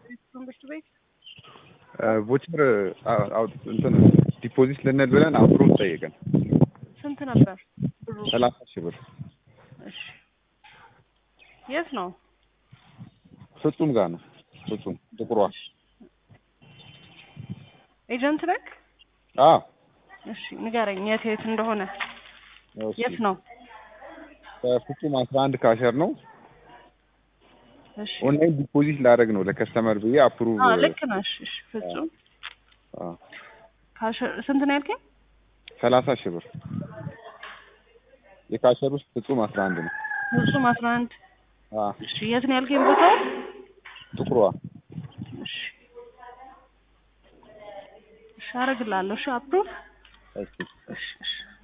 ትምህርት ቤት ቮቸር አውጥ እንትን ዲፖዚት ልንል ብለን አፕሩቭ ጠየቀን። ስንት ነበር ብሩ? ሰላሳ ሺህ ብር እሺ የት ነው? ፍጹም ጋር ነው። ፍጹም ጥቁሯ። ኤጀንት ነክ? አዎ እሺ ንገረኝ የት የት እንደሆነ የት ነው? ፍጹም አስራ አንድ ካሸር ነው። እሺ ኦንላይን ዲፖዚት ላደርግ ነው ለከስተመር ብዬ አፕሩቭ አዎ ልክ ነሽ። እሺ ፍጹም ካሸር ስንት ነው ያልከኝ? ሰላሳ ሺህ ብር የካሸር ውስጥ ፍጹም አስራ አንድ ነው። ፍጹም አስራ አንድ አዎ እሺ የት ነው ያልከኝ ቦታው? ጥቁሯ እሺ እሺ አደርግልሃለሁ። እሺ አፕሩቭ እሺ እሺ እሺ